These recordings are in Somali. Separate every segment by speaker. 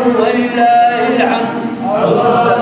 Speaker 1: ولله الحمد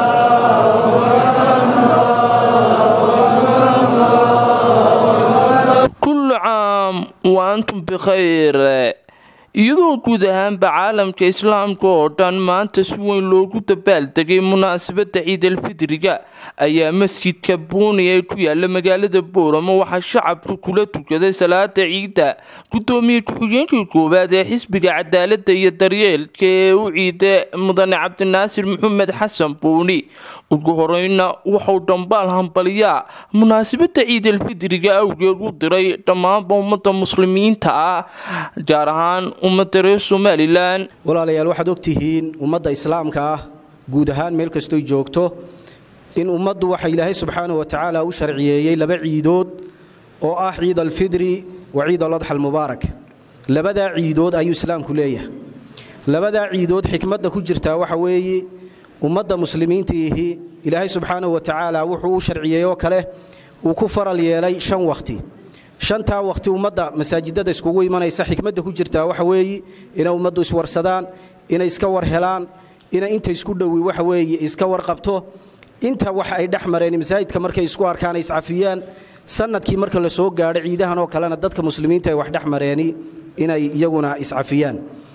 Speaker 2: kullu caam wa antum bikhayr iyadoo guud ahaanba caalamka islaamka oo dhan maanta si weyn loogu dabaaldegay munaasabadda ciidalfidriga ayaa masjidka buuni ee ku yaala magaalada booramo waxaa shacabka kula tukaday salaada ciidda gudoomiye ku-xigeenkii koowaad ee xisbiga cadaaladda iyo daryeelka ee u ciida mudane cabdinaasir maxamed xasan buuni ugu horeyna wuxuu dhambaal hambaliyaa munaasabadda ciidalfidriga awgeed u diray dhammaanba ummadda muslimiinta ah gaar ahaan ummadda reer somalilan
Speaker 3: walaalayaal waxaad ogtihiin ummadda islaamka ah guud ahaan meel kastoy joogto in ummaddu waxa ilaahay subxaanahu wa tacaala u sharciyeeyey laba ciidood oo ah ciid alfidri wa ciid aladxa almubaarak labadaa ciidood ayuu islaamku leeyahay labadaa ciidood xikmadda ku jirtaa waxa weeye ummadda muslimiintiihi ilaahay subxaanahu wa tacaala wuxuu u sharciyeey oo kale uu ku faral yeelay shan wakhti shantaa wakhti ummadda masaajidada iskugu imanaysa xikmadda ku jirtaa waxa weeye inay ummaddu iswarsadaan inay iska war helaan inay inta isku dhowi waxa weeye iska warqabto inta wax ay dhex mareen masaajidka markay isku arkaan ay iscafiyaan sanadkii marka la soo gaadho ciidahan oo kalena dadka muslimiinta ay wax dhex mareeni inay iyaguna iscafiyaan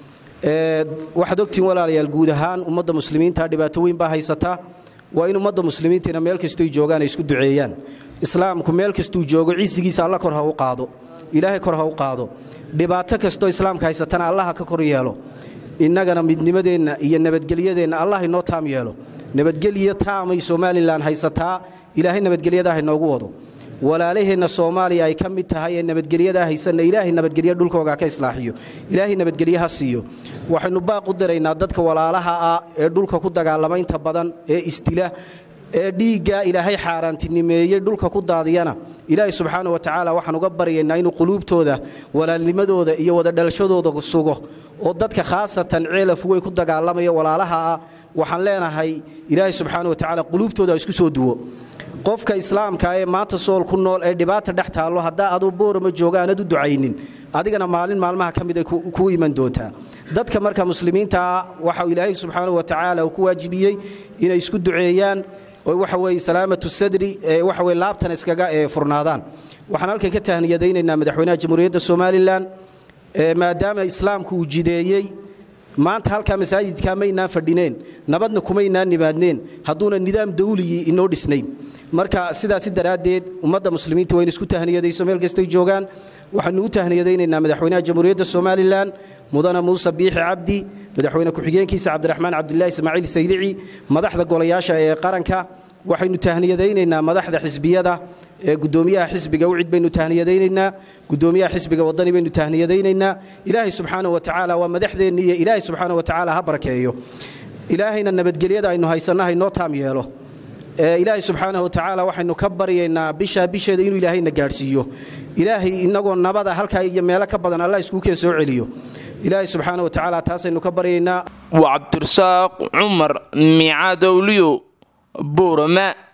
Speaker 3: waxaad ogtihiin walaalayaal guud ahaan ummadda muslimiinta dhibaato weyn baa haysataa waa in ummadda muslimiintiina meel kastoy joogaan ay isku duceeyaan islaamku meel kastuu joogo cisigiisa alla kor ha u qaado ilaahay kor ha u qaado dhibaato kastoo islaamka haysatana allaha ka kor yeelo innagana midnimadeenna iyo nabadgelyadeenna allah inoo taam yeelo nabadgelyo taamay somalilan haysataa ilaahay nabadgelyadaa hainoogu wado walaalaheenna soomaaliya ay ka mid tahay ee nabadgelyadaa haysanna ilaahay nabadgelyo dhulkooga ka islaaxiyo ilaahay nabadgelye ha siiyo waxaynu baaq u diraynaa dadka walaalaha ah ee dhulka ku dagaalama inta badan ee isdila ee dhiiggaa ilaahay xaaraantinimeeyey dhulka ku daadiyana ilaahay subxaana wa tacaala waxaan uga baryaynaa inuu quluubtooda walaalnimadooda iyo wadadhalashadooda sugo oo dadka khaasatan ceelaf weyn ku dagaalamaya walaalaha ah waxaan leenahay ilaahay subxaana wa tacaala quluubtooda isku soo duwo qofka islaamka ee maanta sool ku nool ee dhibaata dhex taallo haddaa aduu boorama jooga aanad u ducaynin adigana maalin maalmaha ka mid ay kuu iman doontaa dadka marka muslimiintaa waxa ilaahay subxaana wa tacaala uu ku waajibiyey inay isku duceeyaan oo waxa weeye salaamatu sadri ee waxa weye laabtan iskaga ee furnaadaan waxaan halkan ka tahniyadaynaynaa madaxweynaha jamhuuriyadda somalilan maadaama islaamku uu jideeyey maanta halkaa masaajidkaa maynaan fadhineen nabadna kumaynaan nimaadneen hadduuna nidaam dawligii inoo dhisnayn marka sidaasi daraaddeed ummadda muslimiinta waa in isku tahniyadayso meel kastay joogaan waxaanu u tahniyadaynaynaa madaxweynaha jamhuuriyadda somalilan mudane muuse biixi cabdi madaxweyne ku-xigeenkiisa cabdiraxmaan cabdilaahi ismaaciil saydici madaxda golayaasha ee qaranka waxaynu tahniyadaynaynaa madaxda xisbiyada ee gudoomiyaha xisbiga ucid baynu tahniyadaynaynaa gudoomiyaha xisbiga wadani baynu tahniyadaynaynaa ilaahay subxaana wa tacaala waa madaxdeenni iyo ilaahay subxaana wa tacaala ha barakeeyo ilaahayna nabadgelyada aynu haysanna haynoo taam yeelo ilaahay subxaana wa tacaala waxaynu ka baryaynaa bishaa bisheeda inuu ilaahayna gaadhsiiyo ilaahay inagoo nabada halkaa iyo meelo ka badan allah iskuu keen soo celiyo ilaahay subxaana wa tacaala taasaynu ka baryaynaa
Speaker 2: waa cabdirasaaq cumar miicaad awliyo boorama